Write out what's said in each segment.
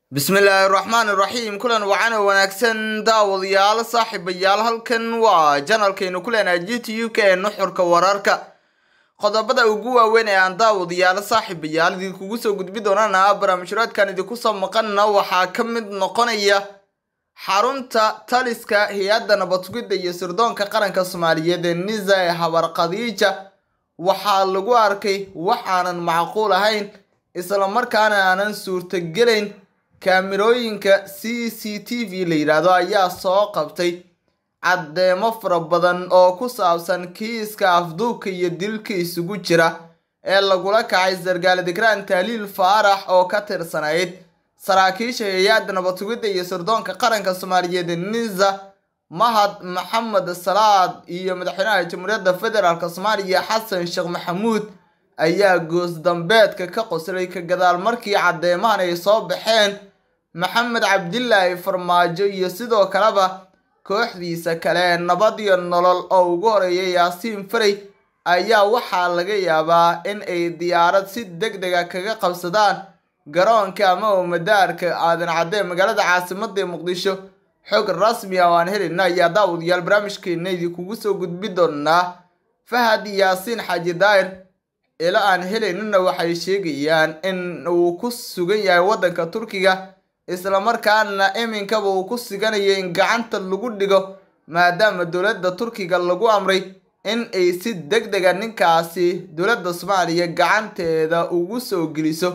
bismillaahi raxmaan iraxiim kulan wacan oo wanaagsan daawadayaal saaxiibayaal halkan waa janalkaynu ku leenahay g t u k ee nuxurka wararka qodobada ugu waaweyn ee aan daawadayaal saaxiibayaal idinkugu soo gudbi doonana barnaamijhuraadkan idinku soo maqanna waxaa ka mid noqonaya xarunta taliska hay-adda nabadsugidda iyo sirdoonka qaranka soomaaliyeed ee nisa ee habar khadiija waxaa lagu arkay wax aanan macquul ahayn islamarkaana aanan suurtagelayn kaamirooyinka c c t v la yidhaahdo ayaa soo qabtay caddeemo fara badan oo ku saabsan kiiska afduubka iyo dilka isugu jira ee lagula kacay sargaal digraan taaliil faarax oo ka tirsanayd saraakiisha hay-adda nabadsugidda iyo sirdoonka qaranka soomaaliyeed nisa mahad maxamed salaad iyo madaxweynaha jamhuuriyadda federaalk soomaaliya xasan sheekh maxamuud ayaa goos dambeedka ka qoslay ka gadaal markii caddeemahan ay soo baxeen maxamed cabdilaahi farmaajo iyo sidoo kaleba kooxdiisa kale nabad iyo nolol oo ugu horeeya yaasiin faray ayaa waxaa laga yaabaa in ay diyaarad si deg dega kaga qabsadaan garoonka ama madaarka aadan cadde magaalada caasimada ee muqdisho xog rasmi ah oo aan helina ayaa daawadayaal barnaamijkeena idinkugu soo gudbi doonaa fahad yaasiin xaaji daayir ilo aan helaynina waxay sheegayaan in uu ku sugan yahay waddanka turkiga islamarkaana iminkaba uu ku siganayo in gacanta lagu dhigo maadaama dowladda turkiga lagu amray in ay si deg dega ninkaasi dowladda soomaaliya gacanteeda ugu soo geliso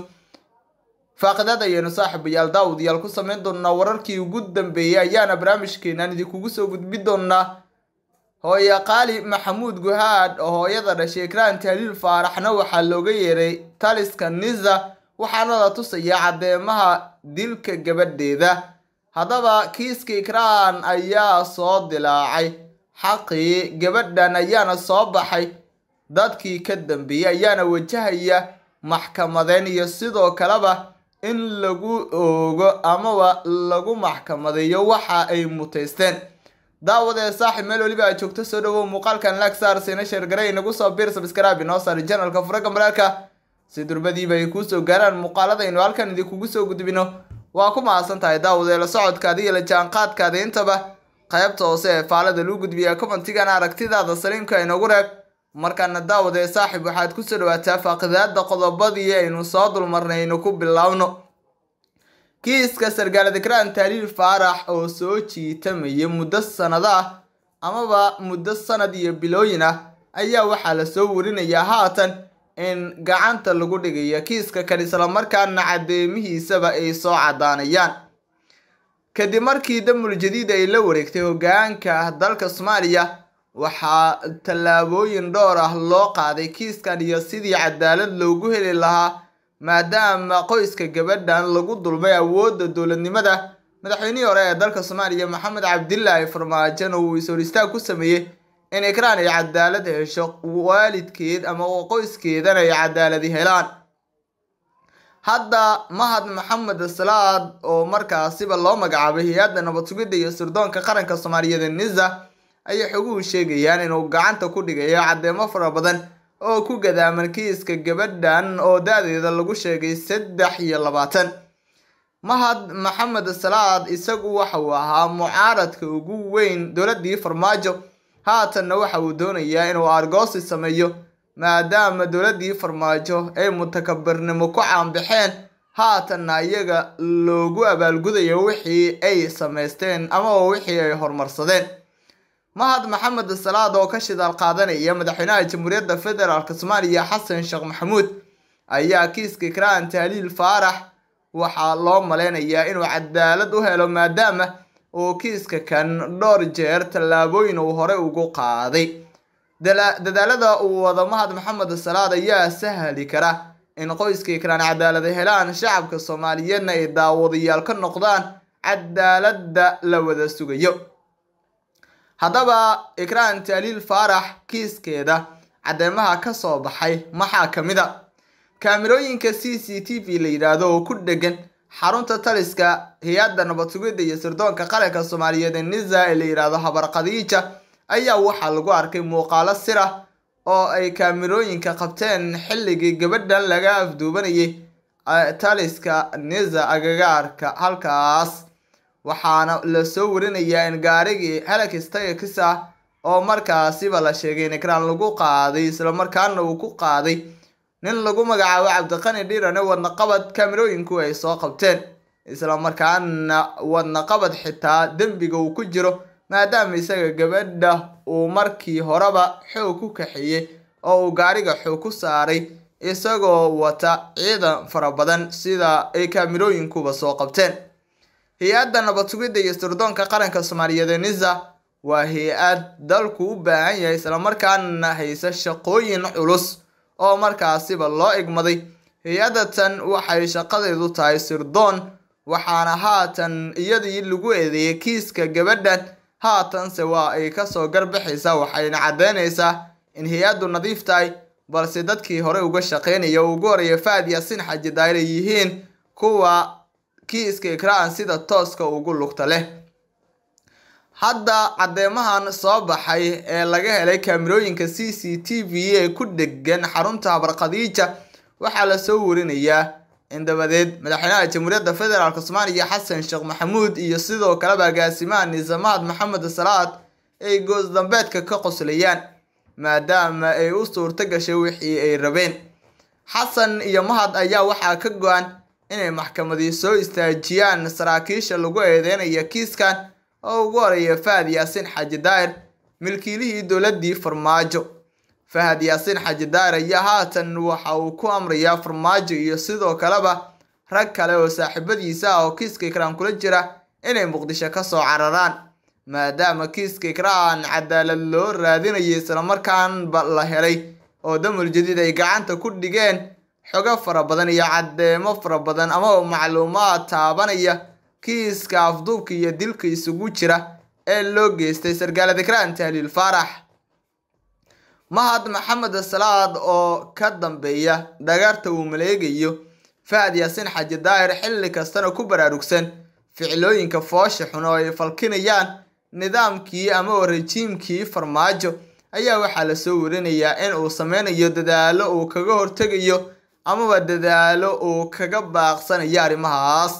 faaqidad ayaynu saaxiibayaal daawadayaal ku sameyn doonaa wararkii ugu dambeeyey ayaana barnaamijkeenan idinkugu soo gudbi doonaa hooye qaali maxamuud guhaad oo hooyada dhashay ikraan tahliil faaraxna waxaa looga yeeray taliska nisa waxaana la tusayaa caddeemaha dilka gabadheeda haddaba kiiska ikraan ayaa soo dilaacay xaqii gabadhan ayaana soo baxay dadkii ka dambeeyey ayaana wajahaya maxkamadeyn iyo sidoo kaleba in lagu oogo amaba lagu maxkamadeeyo waxa ay mutaysteen daawadee saaxib meel weliba aad joogto soo dhawow muuqaalkan lagsaar siina sheergaray inagu soo biir sabskraabi noo saari janalka furaga maraalka si durbadiiba ay kuusoo gaaraan muuqaaladaynu halkan idinkugu soo gudbino waa ku mahadsan tahay daawadee la socodkaada iyo la jaanqaadkaada intaba qaybta hoose ee faalada lagu gudbiya commentigana aragtidaada saliimka inoogu reeb markaana daawadee saaxib waxaad kusoo dhawaataa faaqidaada qodobadii aynu soo dulmarnay aynu ku biloawno kiiska sargaal dikraan taaliil faarax oo soo jiitamaya muddo sanado ah amaba muddo sanad iyo bilooyin ah ayaa waxaa lasoo warinayaa haatan in gacanta lagu dhigayo kiiska kan islamarkaana caddeemihiisaba ay soo caddaanayaan kadib markii damul jadiid ay la wareegtay hogaanka dalka soomaaliya waxaa tallaabooyin dhowr ah loo qaaday kiiskan iyo sidii cadaalad loogu heli lahaa maadaama qoyska gabadhan lagu dulmay awoodda dowladnimada madaxweynihii hore ee dalka soomaaliya maxamed cabdilaahi farmaajona uu is-hor istaag ku sameeyey in ikraan ay cadaalad hesho waalidkeed ama qoyskeedana ay cadaaladi helaan hadda mahad maxamed salaad oo markaasiba loo magacaabay hay-adda nabadsugidda iyo sirdoonka qaranka soomaaliyeed ee nisa ayay xoguhu sheegayaan inuu gacanta ku dhigayo caddeemo fara badan oo ku gadaaman kiiska gabadhan oo da-deeda lagu sheegay saddex iyo labaatan mahad maxamed salaad isagu waxa uu ahaa mucaaradka ugu weyn dowladdii farmaajo haatanna waxa uu doonayaa inuu argoosi sameeyo maadaama dowladdii farmaajo ay mutakabirnimo ku caanbaxeen haatanna iyaga loogu abaalgudayo wixii ay samaysteen amaba wixii ay horumarsadeen mahad maxamed salaad oo ka shidaal qaadanaya madaxweynaha jamhuuriyadda federaalk soomaaliya xasan sheekh maxamuud ayaa kiiska ikraan taaliil faarax waxaa loo maleynayaa inuu cadaalad u helo maadaama uu kiiska kan dhowr jeer tallaabooyin uu hore ugu qaaday dadaalada uu wado mahad maxamed salaad ayaa sahli kara in qoyska ikraan cadaalada helaan shacabka soomaaliyeedna ay daawadayaal ka noqdaan cadaaladda la wada sugayo haddaba ikraan taaliil faarax kiiskeeda caddeemaha ka soo baxay maxaa ka mid a kaamirooyinka c c t v la yidhaahdo oo ku dhegan xarunta taliska hay-adda nabadsugidda iyo sirdoonka qaranka soomaaliyeed ee nisa ee la yidhaahdo habar khadiija ayaa waxaa lagu arkay muuqaalo sir ah oo ay kaamirooyinka qabteen xilligii gabadhan laga afduubanayay taliska niza agagaarka halkaas waxaana lasoo warinayaa in gaarigii helix tax ah oo markaasiba la sheegay in ekraan lagu qaaday islamarkaana uu ku qaaday nin lagu magacaabo cabdiqani dhiirane wadnaqabad kaamirooyinku ay soo qabteen islamarkaana wadnaqabad xitaa dembiga uu ku jiro maadaama isaga gabadha uu markii horeba xoog ku kaxeeyey oo uu gaariga xoog ku saaray isagoo wata ciidan fara badan sida ay kaamirooyinkuba soo qabteen hay-adda nabad sugidda iyo sirdoonka qaranka soomaaliyeed ee nisa waa hay-ad dalku u baahan yahay islamarkaana haysa shaqooyin culus oo markaasiba loo igmaday hay-adda tan waxay shaqadeedu tahay sirdoon waxaana haatan iyadii lagu eedeeyay kiiska gabadhan haatanse waa ay kasoo garbaxaysaa waxayna caddeynaysaa in hay-addu nadiif tahay balse dadkii hore uga shaqeynaya ugu horeeya faad yaasin xaji daayir ay yihiin kuwa kiiska ikraan sida tooska ugu lugta leh hadda caddeemahan soo baxay ee laga helay kaamirooyinka c c t v ee ku dhegan xarunta habarkhadiija waxaa lasoo warinayaa in dabadeed madaxweynaha jamhuuriyadda federaalk soomaaliya xasan sheekh maxamuud iyo sidoo kaleba agaasimaha niisamaad maxamed salaad ay goos dambeedka ka qoslayaan maadaama ay u suurto gashay wixii ay rabeen xasan iyo mahad ayaa waxaa ka go-an inay maxkamadii soo istaajiyaan saraakiisha lagu eedeynaya kiiskan oo ugu horeeya fahad yaasiin xaji daa'ir milkiilihii dowladii farmaajo fahad yaasiin xaji daa'ir ayaa haatan waxa uu ku amrayaa farmaajo iyo sidoo kaleba rag kale oo saaxiibadiisa ah oo kiiska ikraan kula jira inay muqdisho kasoo cararaan maadaama kiiska ikraan cadaalad loo raadinayay islamarkaanba la helay oo damul jadiid ay gacanta ku dhigeen xogo fara badan iyo caddeemo fara badan ama macluumaad taabanaya kiiska afduubka iyo dilka isugu jira ee loo geystay sargaalad ikraan tahliil faarax mahad maxamed salaad oo ka dambeeya dhagarta uu maleegayo fahad yaasiin xaji daahir xilli kastana ku baraarugsan ficilooyinka foosha xun oo ay falkinayaan nidaamkii ama rejiimkii farmaajo ayaa waxaa lasoo warinayaa in uu sameynayo dadaalo uu kaga hortegayo amaba dadaalo uu kaga baaqsanayo arrimahaas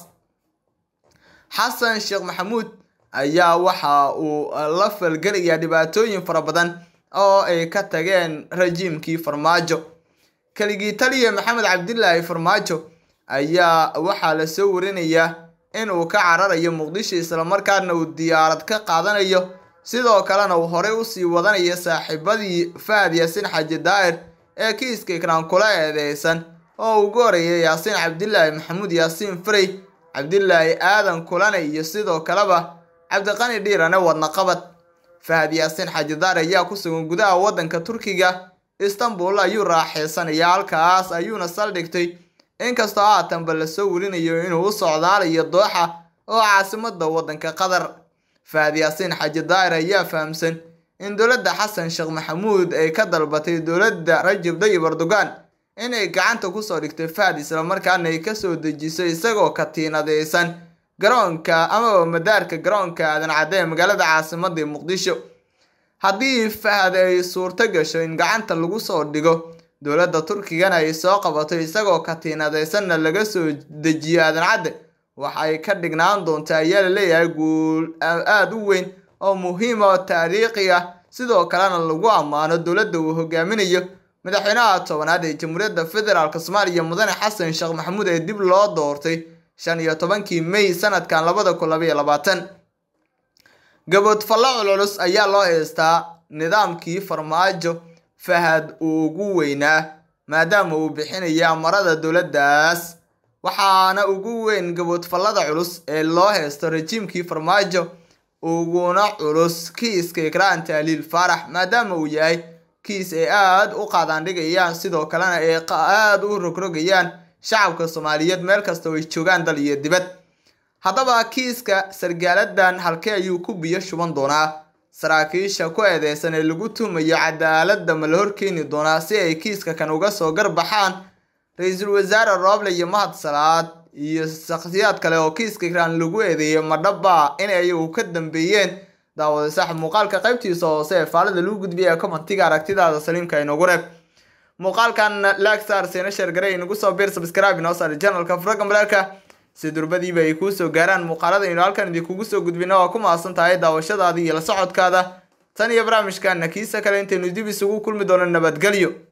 xasan sheekh maxamuud ayaa waxa uu la falgelayaa dhibaatooyin fara badan oo ay ka tageen rajiimkii farmaajo keligii taliya maxamed cabdilaahi farmaajo ayaa waxaa lasoo warinayaa in uu ka cararayo muqdisho islamarkaana uu diyaarad ka qaadanayo sidoo kalena uu horey usii wadanayo saaxiibadii fahad yaasiin xaji daa'ir ee kiiska ikraan kula eedeysan oo ugu horeeya yaasiin cabdilaahi maxamuud yaasiin farey cabdilaahi aadan kulane iyo sidoo kaleba cabdiqani dhiirane wadnaqabad fahad yaasiin xaji daa'ir ayaa ku sugan gudaha waddanka turkiga istanbul ayuu raaxeysanaya halkaas ayuuna saldhigtay inkastoo haatanba lasoo warinayo inuu u socdaalayo dooxa oo caasimada waddanka qatar fahad yaasiin xaji daa'ir ayaa fahamsan in dowladda xasan sheekh maxamuud ay ka dalbatay dowladda rajab dayib erdogan inay gacanta kusoo dhigtay fahad islamarkaana ay kasoo dejiso isagoo katiinadeysan garoonka amaba madaarka garoonka aadan cadde ee magaalada caasimada muqdisho haddii fahad ay suurto gasho in gacanta lagu soo dhigo dowladda turkigana ay soo qabato isagoo katiinadeysanna laga soo dejiyo aadan cadde waxay ka dhignaan doontaa ayaa laleeyahay guul aada u weyn oo muhiima oo taariikhi ah sidoo kalena lagu ammaano dowladda uu hogaaminayo madaxweynaha tobanaad ee jamhuuriyadda federaalk soomaaliya mudane xasan sheekh maxamuud ee dib loo doortay shan iyo tobankii may sanadkan labada kun labaiyo labaatan gaboodfallo culculus ayaa loo heystaa nidaamkii farmaajo fahad uu ugu weynaa maadaama uu bixinaya amarada dowladdaas waxaana ugu weyn gaboodfallada culus ee loo heysto rajiimkii farmaajo uguna culus kiiska ikraan tahliil faarax maadaama uu yahay kiis ay aada u qaadaandhigayaan sidoo kalena ay aada u rogrogayaan shacabka soomaaliyeed meel kasta oo ay joogaan dal iyo dibad haddaba kiiska sargaaladan halkee ayuu ku biyo shuban doonaa saraakiisha ku eedeysan ee lagu tuumayo cadaaladda ma la horkeeni doonaa si ay kiiska kan uga soo garbaxaan ra-iisul wasaare rooble iyo mahad salaad iyo shakhsiyaad kale oo kiiska ikraan lagu eedeeyay madhaba in ayagu ka dambeeyeen daawada sax muuqaalka qaybtiisa hoose ee faalada lagu gudbiyay commentiga aragtidaada saliimka inoogu reeb muuqaalkan lagsar seena sheergaray inagu soo biir subscribe inoo saar janalka furaga maleerka si durbadiiba ay kuu soo gaaraan muuqaalada aynu halkan idinkugu soo gudbina waa ku mahadsan tahay daawashadaada iyo la socodkaada tan iyo barnaamijkana kiisa kale intaynu dib isugu kulmi doono nabadgelyo